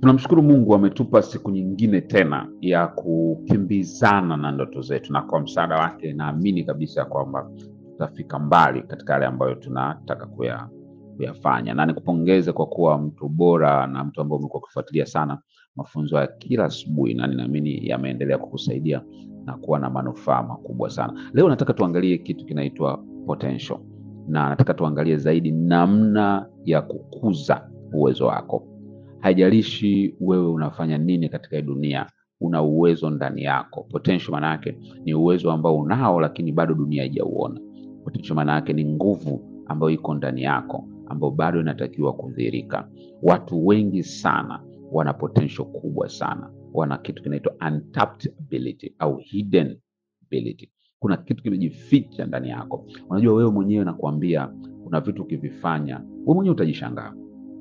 Tunamshukuru Mungu ametupa siku nyingine tena ya kukimbizana na ndoto zetu, na kwa msaada wake naamini kabisa kwamba tutafika mbali katika yale ambayo tunataka kuya, kuyafanya, na nikupongeze kwa kuwa mtu bora na mtu ambaye umekuwa ukifuatilia sana mafunzo ya kila asubuhi, na ninaamini yameendelea kukusaidia na kuwa na manufaa makubwa sana. Leo nataka tuangalie kitu kinaitwa potential, na nataka tuangalie zaidi namna ya kukuza uwezo wako. Haijalishi wewe unafanya nini katika hii dunia, una uwezo ndani yako. Potential maana yake ni uwezo ambao unao, lakini bado dunia haijauona. Potential maana yake ni nguvu ambayo iko ndani yako, ambayo bado inatakiwa kudhihirika. Watu wengi sana wana potential kubwa sana, wana kitu kinaitwa untapped ability au hidden ability. Kuna kitu kimejificha ndani yako. Unajua wewe mwenyewe, nakuambia, kuna vitu ukivifanya wewe mwenyewe utajishangaa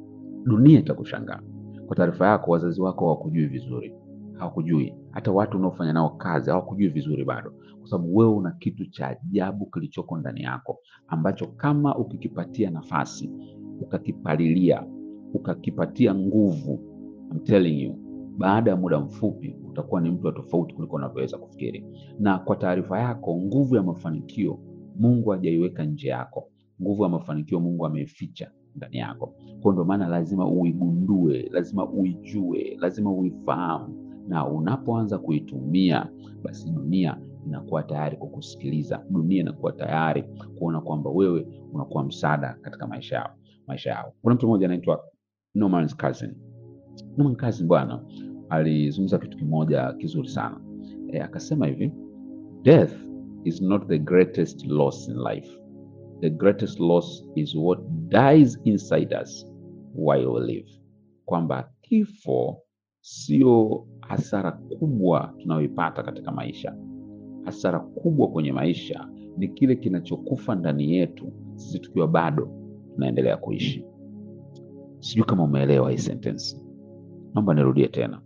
dunia itakushangaa. Kwa taarifa yako, wazazi wako hawakujui vizuri, hawakujui. Hata watu unaofanya nao kazi hawakujui vizuri bado, kwa sababu wewe una kitu cha ajabu kilichoko ndani yako ambacho kama ukikipatia nafasi, ukakipalilia, ukakipatia nguvu, I'm telling you, baada ya muda mfupi utakuwa ni mtu wa tofauti kuliko unavyoweza kufikiri. Na kwa taarifa yako, nguvu ya mafanikio Mungu hajaiweka nje yako. Nguvu ya mafanikio Mungu ameificha ndani yako. Kwa ndio maana lazima uigundue, lazima uijue, lazima uifahamu, na unapoanza kuitumia, basi dunia inakuwa tayari kukusikiliza. Dunia inakuwa tayari kuona kwamba wewe unakuwa msaada katika maisha yao, maisha yao. Kuna mtu mmoja anaitwa Norman Cousin. Norman Cousin bwana alizungumza kitu kimoja kizuri sana e, akasema hivi, death is not the greatest loss in life the greatest loss is what dies inside us while we live, kwamba kifo sio hasara kubwa tunayoipata katika maisha. Hasara kubwa kwenye maisha ni kile kinachokufa ndani yetu sisi tukiwa bado tunaendelea kuishi. Sijui kama umeelewa hii sentence, naomba nirudie tena.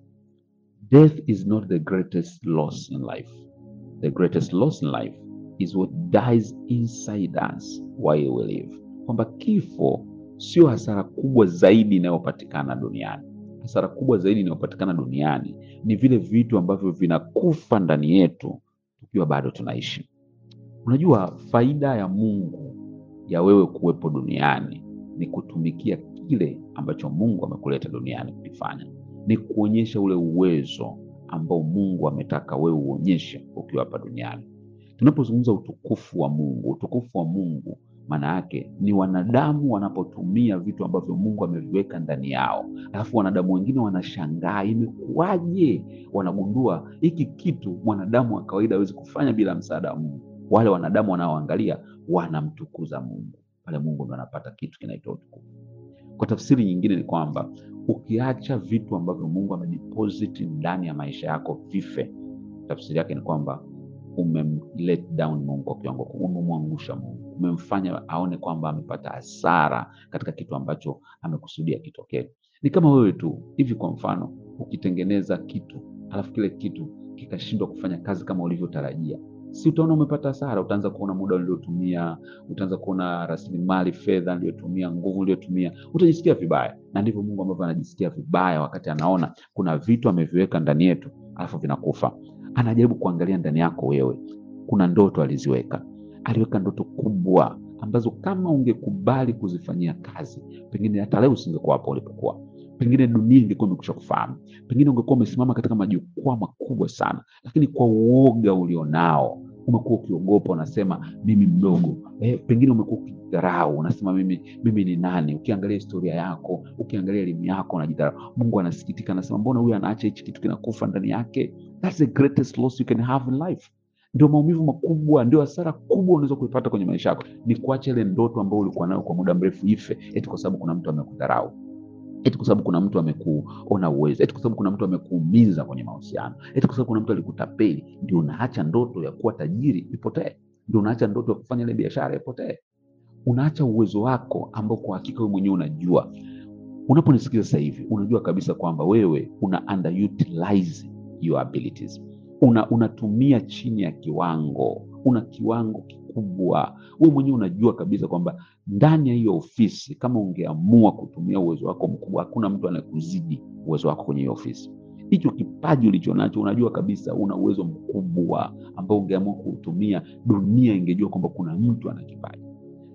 Death is not the greatest loss in life. The greatest loss in life is what dies inside us while we live, kwamba kifo sio hasara kubwa zaidi inayopatikana duniani. Hasara kubwa zaidi inayopatikana duniani ni vile vitu ambavyo vinakufa ndani yetu tukiwa bado tunaishi. Unajua, faida ya Mungu ya wewe kuwepo duniani ni kutumikia kile ambacho Mungu amekuleta duniani kukifanya, ni kuonyesha ule uwezo ambao Mungu ametaka wewe uonyeshe ukiwa hapa duniani. Tunapozungumza utukufu wa Mungu, utukufu wa Mungu maana yake ni wanadamu wanapotumia vitu ambavyo Mungu ameviweka ndani yao, alafu wanadamu wengine wanashangaa imekuwaje, wanagundua hiki kitu mwanadamu wa kawaida hawezi kufanya bila msaada wa Mungu. Wale wanadamu wanaoangalia wanamtukuza Mungu, pale Mungu ndo anapata kitu kinaitwa utukufu. Kwa tafsiri nyingine ni kwamba ukiacha vitu ambavyo Mungu amedeposit ndani ya maisha yako vife, tafsiri yake ni kwamba umemlet down Mungu kwa kiwango, umemwangusha Mungu, umemfanya aone kwamba amepata hasara katika kitu ambacho amekusudia kitokee. Ni kama wewe tu hivi, kwa mfano, ukitengeneza kitu alafu kile kitu kikashindwa kufanya kazi kama ulivyotarajia, si utaona umepata hasara? Utaanza kuona muda uliotumia, utaanza kuona rasilimali fedha uliotumia, nguvu uliotumia, utajisikia vibaya. Na ndivyo Mungu ambavyo anajisikia vibaya wakati anaona kuna vitu ameviweka ndani yetu alafu vinakufa anajaribu kuangalia ndani yako wewe. Kuna ndoto aliziweka, aliweka ndoto kubwa ambazo kama ungekubali kuzifanyia kazi, pengine hata leo usingekuwa hapo ulipokuwa, pengine dunia ingekuwa imekusha kufahamu, pengine ungekuwa umesimama katika majukwaa makubwa sana, lakini kwa uoga ulionao umekuwa ukiogopa, unasema mimi mdogo. Eh, pengine umekuwa ukidharau, unasema mimi mimi ni nani? Ukiangalia historia yako, ukiangalia elimu yako, unajidharau. Mungu anasikitika, anasema mbona huyu anaacha hichi kitu kinakufa ndani yake? That's the greatest loss you can have in life. Ndio maumivu makubwa, ndio hasara kubwa unaweza kuipata kwenye maisha yako, ni kuacha ile ndoto ambayo ulikuwa nayo kwa muda mrefu ife, eti kwa sababu kuna mtu amekudharau eti kwa sababu kuna mtu amekuona uwezo, eti kwa sababu kuna mtu amekuumiza kwenye mahusiano, eti kwa sababu kuna mtu alikutapeli. Ndio unaacha ndoto ya kuwa tajiri ipotee, ndio unaacha ndoto ya kufanya ile biashara ipotee. Unaacha uwezo wako ambao kwa hakika wewe mwenyewe unajua. Unaponisikiza sasa hivi, unajua kabisa kwamba wewe una underutilize your abilities, una unatumia chini ya kiwango, una kiwango mkubwa. Wewe mwenyewe unajua kabisa kwamba ndani ya hiyo ofisi, kama ungeamua kutumia uwezo wako mkubwa, hakuna mtu anayekuzidi uwezo wako kwenye hiyo ofisi. Hicho kipaji ulicho nacho, unajua kabisa una uwezo mkubwa ambao ungeamua kuutumia, dunia ingejua kwamba kuna mtu ana kipaji.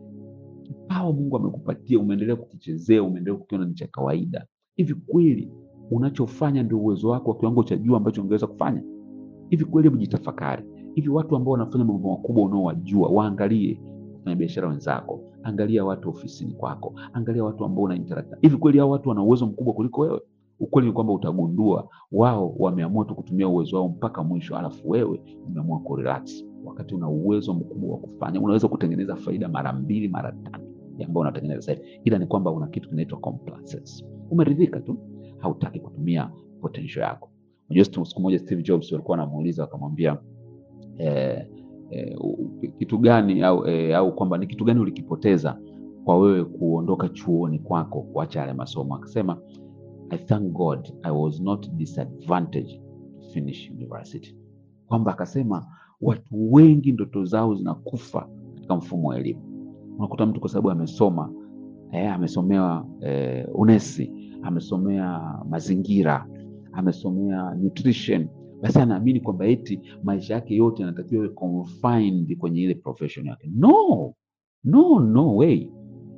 Kipawa Mungu amekupatia, umeendelea kukichezea, umeendelea kukiona ni cha kawaida. Hivi kweli unachofanya ndio uwezo wako wa kiwango cha juu ambacho ungeweza kufanya? Hivi kweli, hebu jitafakari. Hivi watu ambao wanafanya mambo makubwa unaowajua, waangalie wafanya biashara wenzako, angalia watu ofisini kwako, angalia watu ambao una interact. Hivi kweli hao watu wana uwezo mkubwa kuliko wewe? Ukweli ni kwamba utagundua wao wameamua tu kutumia uwezo wao mpaka mwisho, alafu wewe umeamua kurelax, wakati una uwezo mkubwa wa kufanya. Unaweza kutengeneza faida mara mbili mara tatu ya ambayo unatengeneza sasa hivi, ila ni kwamba una kitu kinaitwa complacence. Umeridhika tu, hautaki kutumia potential yako. Unajua, siku moja Steve Jobs walikuwa wanamuuliza wakamwambia, eh, eh, kitu gani au, eh, au kwamba ni kitu gani ulikipoteza kwa wewe kuondoka chuoni kwako kuacha yale masomo? Akasema, I thank God I was not disadvantaged to finish university, kwamba akasema watu wengi ndoto zao zinakufa katika mfumo wa elimu. Unakuta mtu kwa sababu amesoma eh, amesomewa eh, unesi, amesomea mazingira, amesomea nutrition, basi anaamini kwamba eti maisha yake yote yanatakiwa iwe confined kwenye ile profession yake. No, no, no way.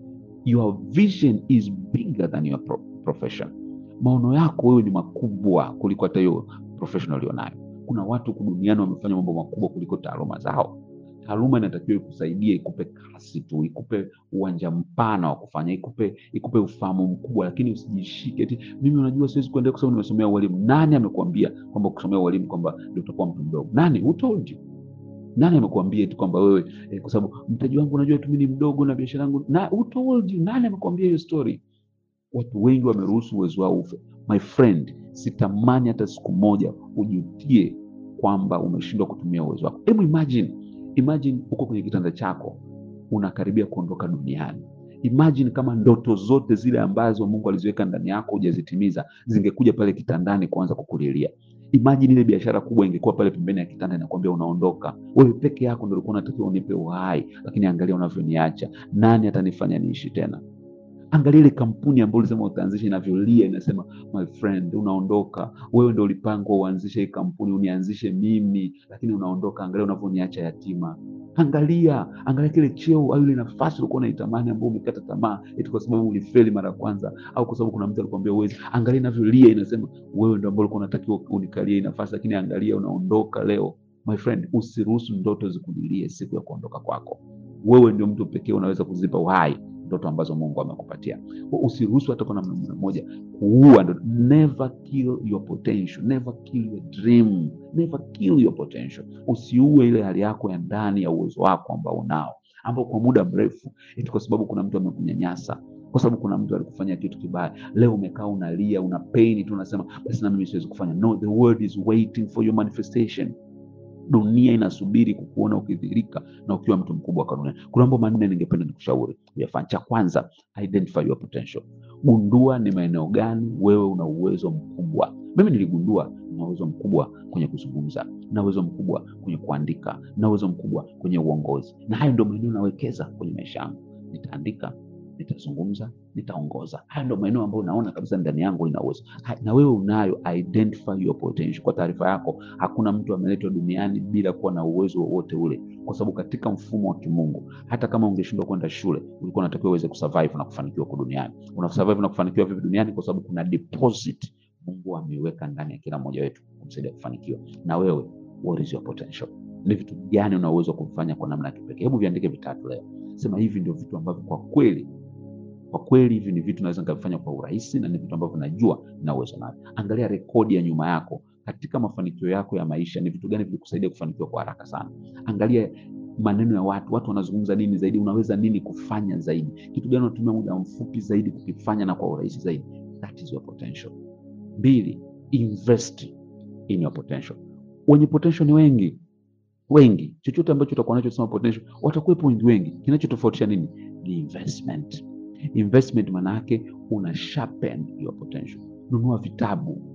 Your vision is bigger than your pro profession. Maono yako wewe ni makubwa kuliko hata hiyo profession ulionayo. Kuna watu huku duniani wamefanya mambo makubwa kuliko taaluma zao. Taaluma inatakiwa ikusaidie, ikupe kasi tu, ikupe uwanja mpana wa kufanya, ikupe ikupe ufahamu mkubwa, lakini usijishike eti mimi unajua siwezi kuendelea kwa sababu nimesomea ualimu. Nani amekuambia kwamba kusomea ualimu kwamba ndio utakuwa mtu mdogo? Nani? Who told you? Nani amekuambia eti kwamba wewe eh, kwa sababu mtaji wangu unajua tu mimi ni mdogo na biashara yangu na who told you? Nani amekuambia hiyo story? Watu wengi wameruhusu uwezo wao ufe. My friend, sitamani hata siku moja ujutie kwamba umeshindwa kutumia uwezo wako. Hebu imagine, imagine uko kwenye kitanda chako unakaribia kuondoka duniani. Imagine kama ndoto zote zile ambazo Mungu aliziweka ndani yako hujazitimiza zingekuja pale kitandani kuanza kukulilia. Imagine ile biashara kubwa ingekuwa pale pembeni ya kitanda inakwambia unaondoka. Wewe peke yako ndio ulikuwa unatakiwa unipe uhai, lakini angalia unavyoniacha. Nani atanifanya niishi tena? Angalia ile kampuni ambayo ulisema utaanzisha inavyolia, inasema my friend, unaondoka. Wewe ndio ulipangwa uanzishe hii kampuni, unianzishe mimi, lakini unaondoka. Angalia unavyoniacha yatima. Angalia, angalia kile cheo au ile nafasi ulikuwa unaitamani, ambayo umekata tamaa eti kwa sababu ulifeli mara ya kwanza, au kwa sababu kuna mtu alikwambia uwezi. Angalia inavyolia, inasema wewe ndio ambao ulikuwa unatakiwa unikalie hii nafasi, lakini angalia unaondoka leo. My friend, usiruhusu ndoto zikulilie siku ya kuondoka kwako. Wewe ndio mtu pekee unaweza kuzipa uhai ndoto ambazo Mungu amekupatia. Usiruhusu hata kwa namna moja kuua ndoto. Never kill your potential, never kill your dream, never kill your potential. Usiue ile hali yako ya ndani ya uwezo wako ambao unao, ambao kwa muda mrefu eti kwa sababu kuna mtu amekunyanyasa, kwa sababu kuna mtu alikufanyia kitu kibaya, leo umekaa unalia, una pain tu, unasema basi na mimi siwezi kufanya. No, the world is waiting for your manifestation. Dunia inasubiri kukuona ukidhirika na ukiwa mtu mkubwa kwa dunia. Kuna mambo manne ningependa nikushauri uyafanye. Cha kwanza, identify your potential. Gundua ni maeneo gani wewe una uwezo mkubwa. Mimi niligundua na uwezo mkubwa kwenye kuzungumza, na uwezo mkubwa kwenye kuandika, na uwezo mkubwa kwenye uongozi, na hayo ndio maeneo nawekeza kwenye maisha yangu. Nitaandika, nitazungumza, nitaongoza. Hayo ndio maeneo ambayo naona kabisa ndani yangu ina uwezo, na wewe unayo. Identify your potential. Kwa taarifa yako, hakuna mtu ameletwa duniani bila kuwa na uwezo wowote ule, kwa sababu katika mfumo wa kimungu, hata kama ungeshindwa kwenda shule, ulikuwa unatakiwa uweze kusurvive na kufanikiwa kwa duniani. Una survive na kufanikiwa vipi duniani? Kwa sababu kuna deposit Mungu ameiweka ndani ya kila mmoja wetu kumsaidia kufanikiwa. Na wewe, what is your potential? Ni vitu gani una uwezo wa kufanya kwa namna ya kipekee? Hebu viandike vitatu leo, sema hivi ndio vitu ambavyo kwa kweli kwa kweli hivi ni vitu naweza nikavifanya kwa urahisi na ni vitu ambavyo najua na uwezo navyo. Angalia rekodi ya nyuma yako katika mafanikio yako ya maisha, ni vitu gani vilikusaidia kufanikiwa kwa haraka sana. Angalia maneno ya watu, watu wanazungumza nini zaidi, unaweza nini kufanya zaidi, kitu gani unatumia muda mfupi zaidi kukifanya na kwa urahisi zaidi. That is your potential. Mbili, invest in your potential. Wenye potential ni wengi wengi, chochote ambacho utakuwa nacho sema potential, watakuwepo wengi wengi. Kinachotofautisha nini? Ni investment. Investment maana yake una sharpen your potential. Nunua vitabu,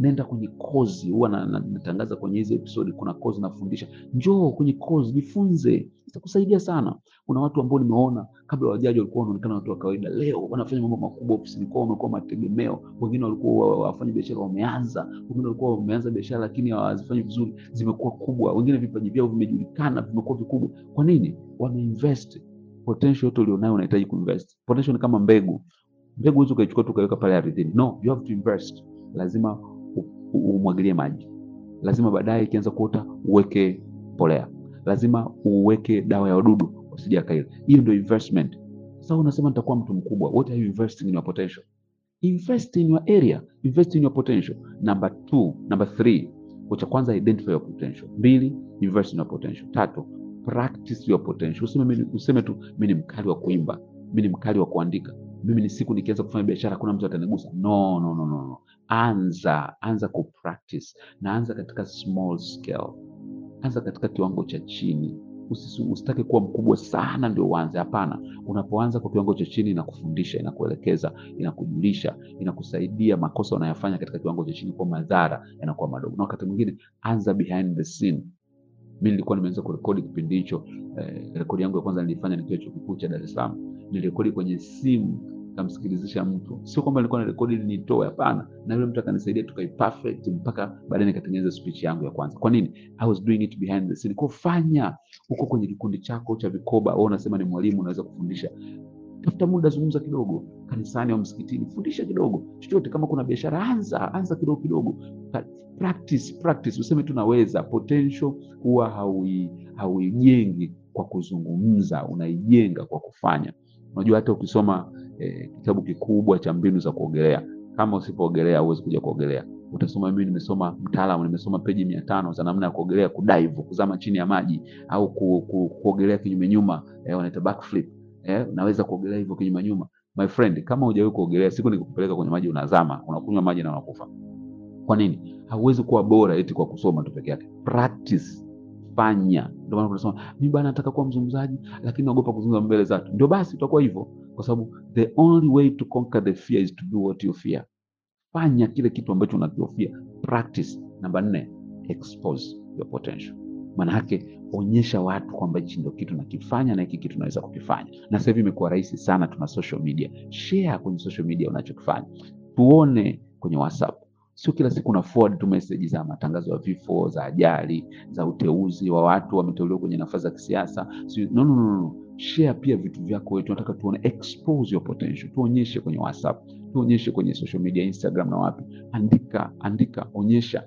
nenda kwenye kozi. Huwa na- na- natangaza kwenye hizi episodi, kuna kozi nafundisha. Njoo kwenye kozi, jifunze, itakusaidia sana. Kuna watu ambao nimeona kabla wajaji walikuwa wanaonekana watu wa kawaida, leo wanafanya mambo makubwa ofisini kwao, wamekuwa mategemeo. Wengine walikuwa wa- wafanya biashara wameanza, wengine walikuwa wameanza biashara lakini hawazifanyi vizuri, zimekuwa kubwa. Wengine vipaji vyao vimejulikana, vimekuwa vikubwa. Kwa nini? Wameinvest. Potential yote ulionayo unahitaji kuinvest. Potential ni kama mbegu. Mbegu huwezi ukaichukua tu ukaiweka pale ardhini. No, you have to invest. Lazima u- u- umwagilie maji, lazima baadaye ikianza kuota uweke mbolea, lazima uweke dawa ya wadudu wasije akaila. Hiyo ndio investment. Sasa unasema nitakuwa mtu mkubwa. What are you investing in your potential? Invest in your area, invest in your potential. Number two, number three, kwa cha kwanza identify your potential. Mbili, invest in your potential. Tatu, practice your potential. Useme, mimi- useme tu mimi ni mkali wa kuimba, mimi ni mkali wa kuandika, mimi ni siku nikianza kufanya biashara hakuna mtu atanigusa. No, no, no, no. no. Anza, anza ku practice na anza katika small scale, anza katika kiwango cha chini. Usisu- Usitake kuwa mkubwa sana ndio uanze. Hapana, unapoanza kwa kiwango cha chini, inakufundisha, inakuelekeza, inakujulisha, inakusaidia makosa unayofanya katika kiwango cha chini, kwa madhara yanakuwa madogo. Na wakati mwingine anza behind the scene. Mi nilikuwa nimeanza kurekodi kipindi hicho eh, rekodi yangu ya kwanza nilifanya nikiwa chuo kikuu cha Dar es Salaam. Nilirekodi kwenye simu kamsikilizisha mtu, sio kwamba nilikuwa narekodi ili nitoe, hapana. Na yule mtu akanisaidia tukai perfect mpaka baadaye nikatengeneza speech yangu ya kwanza. Kwa nini? I was doing it behind the scene. Kwa fanya huko kwenye kikundi chako cha vikoba, wewe unasema ni mwalimu, unaweza kufundisha tafuta muda, zungumza kidogo kanisani au msikitini, fundisha kidogo chochote. Kama kuna biashara, anza anza kidogo kidogo, Ka- practice practice. Useme tu naweza. Potential huwa haui hauijengi kwa kuzungumza, unaijenga kwa kufanya. Unajua, hata ukisoma eh, kitabu kikubwa cha mbinu za kuogelea, kama usipoogelea huwezi kuja kuogelea. Utasoma, mimi nimesoma mtaalamu, nimesoma peji mia tano za namna ya kuogelea, kudive, kuzama chini ya maji au ku, ku, kuogelea kinyume nyuma, eh, wanaita backflip eh, naweza kuogelea hivyo kinyuma nyuma. My friend, kama hujawahi kuogelea, siku nikikupeleka kwenye maji unazama, unakunywa maji na unakufa. Kwa nini? Hauwezi kuwa bora eti kwa kusoma tu peke yake. Practice, fanya. Ndio maana tunasema mimi bana nataka kuwa mzungumzaji, lakini naogopa kuzungumza mbele za watu. Ndio basi utakuwa hivyo, kwa sababu the only way to conquer the fear is to do what you fear. Fanya kile kitu ambacho unakihofia. Practice. Namba nne, expose your potential. Maana yake onyesha watu kwamba hichi ndio kitu nakifanya na hiki kitu naweza kukifanya. Na sasa hivi imekuwa rahisi sana, tuna social media. Share kwenye social media unachokifanya, tuone kwenye WhatsApp. Sio kila siku una forward tu message za matangazo ya vifo, za ajali, za uteuzi wa watu wameteuliwa kwenye nafasi za kisiasa. Sio, no, no, no, no. Share pia vitu vyako wewe, tunataka tuone, expose your potential, tuonyeshe kwenye WhatsApp, tuonyeshe kwenye social media, Instagram na wapi. Andika, andika, onyesha.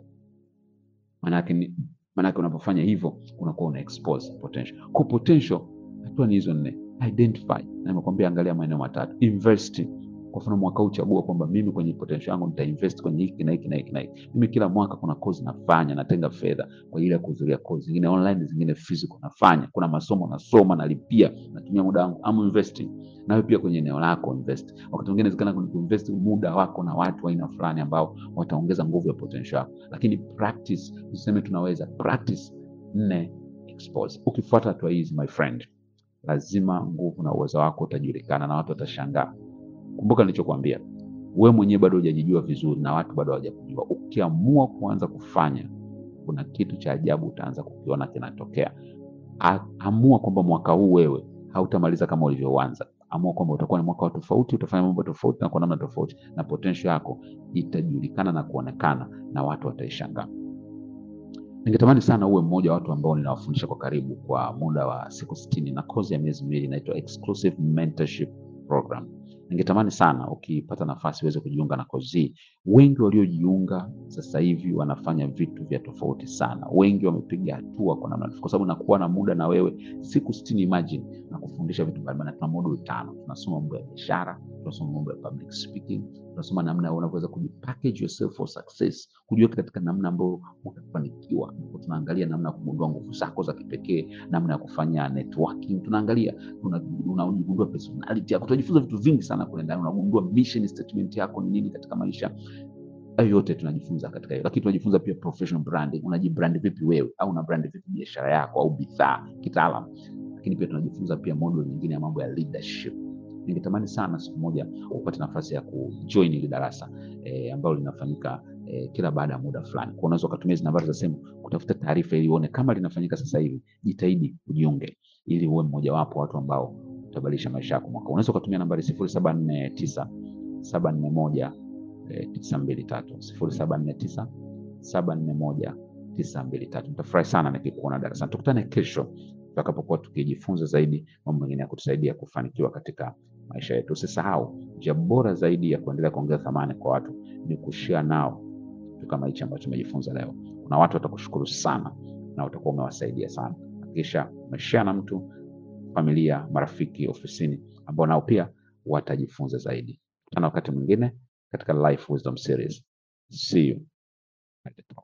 Maanake ni maanake unapofanya hivyo unakuwa una expose potential. Kwa potential, hatua ni hizo nne: identify, na nimekwambia angalia maeneo matatu. Invest. Kwa mfano mwaka huu chagua kwamba mimi kwenye potential yangu nitainvest kwenye hiki na hiki na hiki na hiki. Mimi kila mwaka kuna kozi nafanya, natenga fedha kwa ajili ya kuhudhuria kozi zingine online, zingine physical nafanya. Kuna masomo nasoma, nalipia, natumia muda wangu, I'm investing. Nawe pia kwenye eneo lako invest. Wakati mwingine inawezekana kwenye kuinvest muda wako na watu wa aina fulani ambao wataongeza nguvu ya potential yako, lakini practice, usiseme tunaweza. Practice. Nne, expose. Ukifuata hatua hizi my friend, lazima nguvu na uwezo wako utajulikana na watu watashangaa. Kumbuka nilichokuambia, wewe mwenyewe bado hujajijua vizuri na watu bado hawajakujua. Ukiamua kuanza kufanya, kuna kitu cha ajabu utaanza kukiona kinatokea. A- Amua kwamba mwaka huu wewe hautamaliza kama ulivyoanza. Amua kwamba utakuwa ni mwaka wa tofauti, utafanya mambo tofauti na kwa namna tofauti, na potential yako itajulikana na kuonekana na watu wataishangaa. Ningetamani sana uwe mmoja wa watu ambao ninawafundisha kwa karibu kwa muda wa siku sitini na kozi ya miezi miwili inaitwa Exclusive Mentorship Program. Ningetamani sana ukipata nafasi uweze kujiunga na kozi hii. Wengi waliojiunga sasa hivi wanafanya vitu vya tofauti sana, wengi wamepiga hatua kwa namna, kwa sababu nakuwa na muda na wewe siku sitini. Imagine na kufundisha vitu mbalimbali. Tuna moduli tano, tunasoma mambo ya biashara, tunasoma mambo ya public speaking, tunasoma namna unavyoweza kujipackage yourself for success, kujiweka katika namna ambayo utafanikiwa. Ndipo Tunaangalia namna ya kugundua nguvu zako za kipekee, namna ya kufanya networking, tunaangalia una- unagundua personality yako, tunajifunza vitu vingi sana kule ndani, unagundua mission statement yako ni nini katika maisha. Hayo yote tunajifunza katika hiyo, lakini tunajifunza pia professional branding, unajibrand vipi wewe, au una brand vipi biashara yako au bidhaa kitaalam. Lakini pia tunajifunza pia model nyingine ya mambo ya leadership. Ningetamani sana siku moja upate nafasi ya kujoin hili darasa eh, ambalo linafanyika eh, kila baada ya muda fulani. Kwa unaweza ukatumia hizi nambari za simu kutafuta taarifa ili uone kama linafanyika sasa hivi. Jitahidi ujiunge ili uwe mmojawapo wa watu ambao utabadilisha maisha yako mwaka. huu. Unaweza ukatumia nambari sifuri saba nne tisa saba nne moja tisa mbili tatu sifuri saba nne tisa saba nne moja tisa mbili tatu. Nitafurahi sana nikikuona darasani. Tukutane kesho tutakapokuwa tukijifunza zaidi mambo mengine ya kutusaidia kufanikiwa katika maisha yetu. Usisahau, njia bora zaidi ya kuendelea kuongeza thamani kwa watu ni kushare nao kitu kama hichi ambacho tumejifunza leo. Kuna watu watakushukuru sana na utakuwa umewasaidia sana. Hakikisha umeshare na mtu, familia, marafiki, ofisini ambao nao pia watajifunza zaidi. Tana wakati mwingine katika Life Wisdom Series. See you at the top.